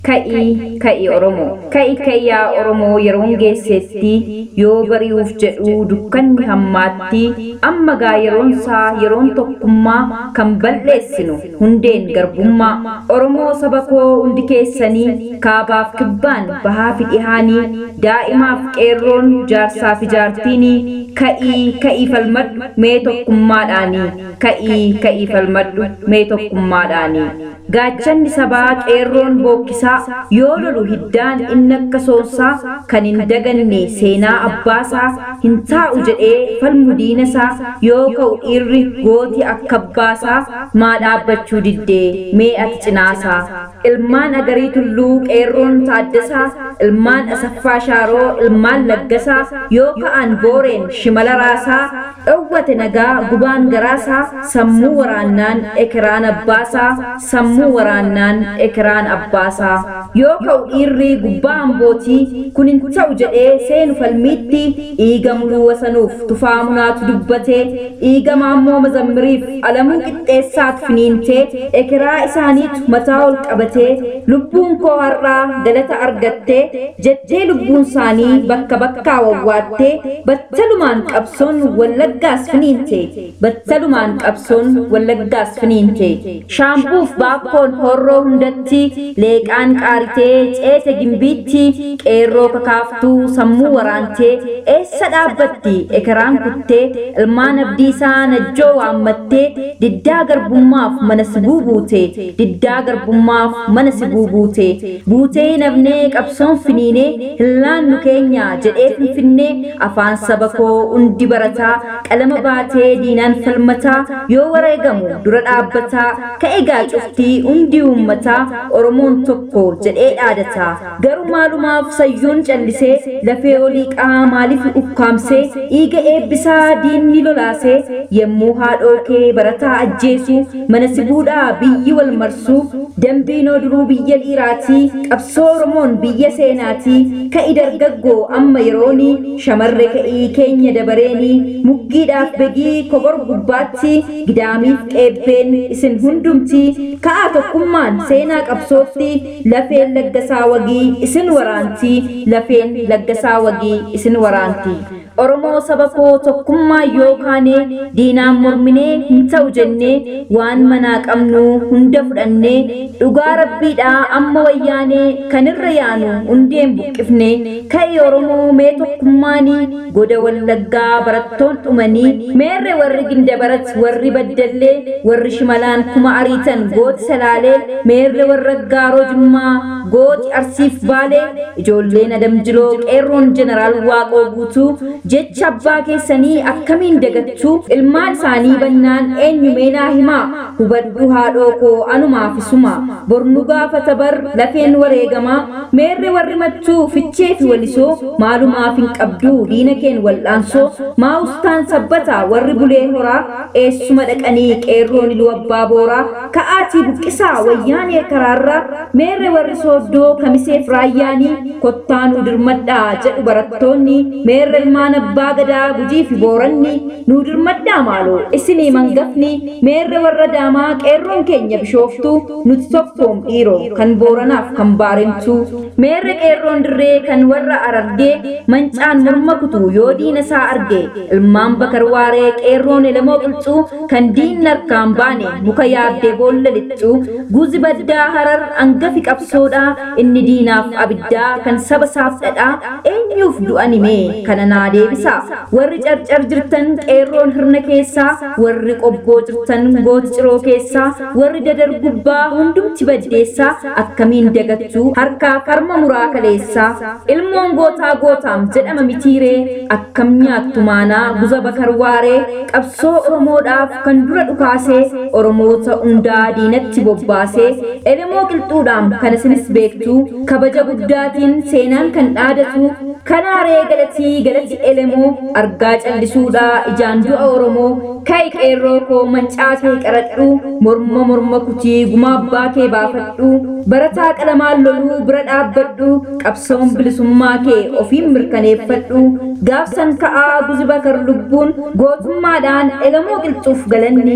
Ka'ii ka'i Oromoo ka'i ka'yaa Oromoo yeroon geessetti yoo bari'uuf jedhu dukkanni hammaatti amma gaa yeroonsaa yeroon tokkummaa kan balleessinu hundeen garbummaa Oromoo saba koo hundi keessanii kaabaaf kibbaan bahaa fi dhihaanii daa'imaaf qeerroon jaarsaa fi jaartiini ka'ii ka'ii falmadhu mee tokkummaadhaanii ka'ii ka'ii falmadhu mee tokkummaadhaanii gaachanni sabaa qeerroon bookkisaa yoo lolu hiddaan inni akka soonsaa kan hin daganne seenaa abbaasaa hin taa'u jedhee falmu diinasaa yoo ka'u dhiirri gooti akka abbaasaa maa dhaabbachuu diddee mee ati cinaasaa ilmaan agarii tulluu qeerroon taaddasaa ilmaan asaffaa shaaroo ilmaan laggasaa yoo ka'an booreen shimala raasaa dhowwate nagaa gubaan garaasaa sammuu waraannaan ekiraan abbaasaa sammuu waraannaan ekiraan abbaasaa yoo ka'u dhiirri gubbaa ambootii kun hin ta'u jedhee seenu falmiitti dhiiga muluu wasanuuf tufaa munaatu dubbatee dhiiga maammoo mazammiriif alamuu qixxeessaatu finiintee ekiraa isaaniitu mataa ol qabatee lubbuun koo har'aa galata argattee jettee lubbuun isaanii bakka bakkaa wawwaattee battalumaan qabsoon wallaggaas finiinte battalumaan qabsoon wallaggaas finiinte shaampuuf baakkoon horroo hundatti leeqaan qaaritee ceete gimbiitti qeerroo kakaaftuu sammuu waraantee eessa dhaabbatti ekeraan kuttee ilmaan abdiisaa najjoo waammattee diddaa garbummaaf mana sibuu buute diddaa garbummaaf mana sibuu buute buutee nafnee qabsoon finiinee hillaannu keenya jedhee finfinnee afaan saba koo hundi barataa qalama baatee diinaan falmataa yoo wareegamu dura dhaabbataa ka'egaa cuftii hundi uummataa oromoon tokko jedhee dhaadataa garuu maalumaaf sayyuun callisee lafee olii qaa maaliif ukkaamsee dhiiga eebbisaa diinni lolaasee yemmuu haadhoo kee barataa ajjeesu mana sibuudhaa biyyi wal marsuu dambiinoo duruu biyya dhiiraatii qabsoo oromoon biyya seenaatii ka'i dargaggoo amma yeroonii shamarre ka'ii keenya dabareenii muggiidhaaf begii kobor gubbaatti gidaamiif qeebbeen isin hundumtii ka'aa tokkummaan seenaa qabsootti lafeen laggasaa wagii isin waraantii lafeen laggasaa wagii isin waraantii oromoo saba koo tokkummaa yoo kaanee diinaan morminee hin ta'u jennee waan manaa qabnu hunda fudhannee dhugaa rabbiidhaa amma wayyaanee kan irra yaanu hundeen buqqifne ka'e oromoo mee tokkummaanii goda wallaggaa barattoon dhumanii meerre warri gindabarat warri baddallee warri shimalaan kuma ariitan gooti salaalee meerre warra gaaroo jimmaa gooti arsiif baalee ijoolleen adamjiloo qeerroon jeneraal waaqoo guutuu jecha abbaa keessanii akkamiin dagachuu ilmaan isaanii bannaan eenyu meenaa himaa hubadhu haadhoo koo anumaafisuma bornu gaafata bar lafeen wareegamaa meerre warri machuu fichee fi walisoo maalumaaf hin qabduu diina keen wal'aansoo maa'ustaan sabbata warri bulee horaa eessuma dhaqanii qeerroon iluu abbaa booraa ka'aatii buqqisaa wayyaanee karaarraa meerre warri sooddoo kamiseef raayyaanii kottaanuu dirmadhaa jedhu barattoonni meerre ilmaan abbaa gadaa gujii fi booranni nuu dirmadhaa maaloo isinii mangafni meerre warra daamaa qeerroon keenya bishooftuu nuti tokkoom dhiiroo kan booranaaf kan baarentuu meerre qeerroon dirree kan warra arargee mancaan morma kutu yoo diina isaa arge ilmaan bakar waaree qeerroon elemoo qilxuu kan diinni harkaan baane muka yaaddee boolla lixxuu guzi baddaa harar angafi qabsoodhaa inni diinaaf abiddaa kan saba isaaf dhadhaa eenyuuf du'an himee kana naa deebisa warri carcar jirtan qeerroon hirna keessaa warri qobboo jirtan gooti ciroo keessaa warri dadar gubbaa hundumti baddeessaa akkamiin dagachuu harkaa karma muraa kaleessaa ilmoon gootaa gootaam jedhama mitiiree akkam nyaattu maanaa guza bakar waaree qabsoo oromoodhaaf kan dura dhukaasee oromoota hundaa diinatti bobbaasee elemoo qilxuudhaam kan isinis beektuu kabaja guddaatiin seenaan kan dhaadatu kanaaree galatii galati elemoo argaa callisuudhaa ijaan du'a oromoo ka'i qeerroo koo mancaa kee qaradhu morma morma kutii gumaa abbaa kee baafadhu barataa qalamaan loluu bira dhaabbadhu qabsoon bilisummaa kee ofiin mirkaneeffadhu gaafsan ka'aa guzi bakar lubbuun gootummaadhaan elemoo qilxuuf galanni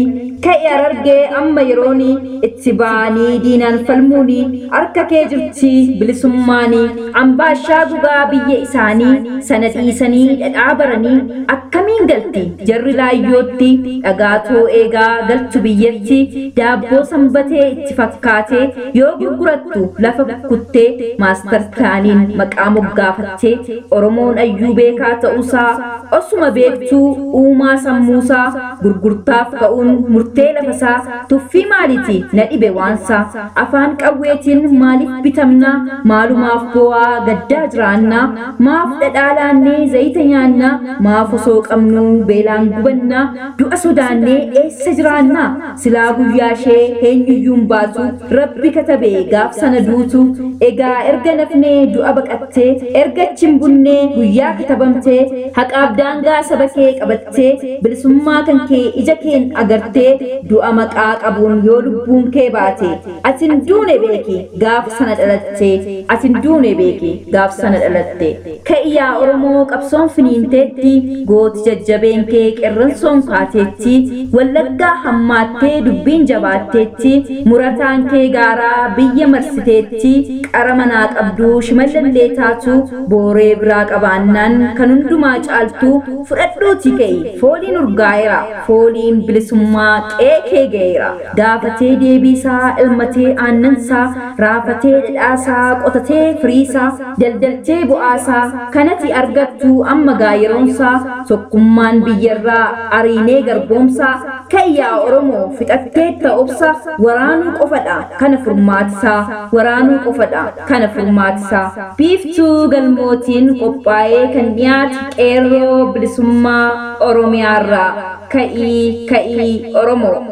ka'i arargee amma yerooni itti ba'anii diinaan falmuuni harka kee jirti bilisummaanii ambaashaa gugaa biyya isaanii sana dhiisanii dhadhaa baranii akkamiin galti jarri laayyootti dhagaatoo eegaa galchu biyyatti daabboo sanbatee itti fakkaatee yoo gurgurattu lafa kuttee maastar pilaaniin maqaa moggaafattee oromoon ayyuu beekaa ta'uusaa osuma beektuu uumaa sammuusaa gurgurtaaf ka'uun murtee lafasaa tuffii maaliiti na dhibe waansaa afaan qawweetiin maaliif bitamnaa maalumaaf bo'aa gaddaa jiraannaa maaf dhadhaa laannee zayita nyaannaa maaf osoo qabnuu beelaan gubannaa du'a sodaannee eessa jiraannaa silaa guyyaa ishee eenyuyyuun baatu rabbi katabee gaaf sana duutu egaa erga nafnee du'a baqattee erga chin bunnee guyyaa katabamtee haqaaf daangaa saba kee qabattee bilisummaa kan kee ija keen agartee du'a maqaa qabuun yoo lubbuun kee baate atin duune beeki gaaf sana dhalatte atin duune beeki gaaf sana dhalatte ka'iyyaa oromoo qabsoon finiinteetti gooti jajjabeen kee qerransoon kaateetti wallaggaa hammaattee dubbiin jabaatteetti murataan kee gaaraa biyya marsiteetti qara manaa qabduu shimallallee taatu booree biraa qabaannaan kan hundumaa caaltu fudhadhuuti ka'e fooliin urgaa'eera fooliin bilisummaa qeekee ga'eera gaafatee deebiisaa ilmatee aannansaa raafatee dhadhaasaa qotatee firiisaa daldaltee bu'aasaa kanati argattu amma gaayeroonsaa tokkummaan biyyarraa ariinee garboomsaa ka'iyyaa oromoo fixattee ta'ubsa waraanuu qofadha kana furmaatisaa waraanuu qofadha kana furmaatisaa biiftuu galmootiin qophaa'ee kan dhiyaate qeerroo bilisummaa oromiyaarraa ka'ii ka'ii oromoo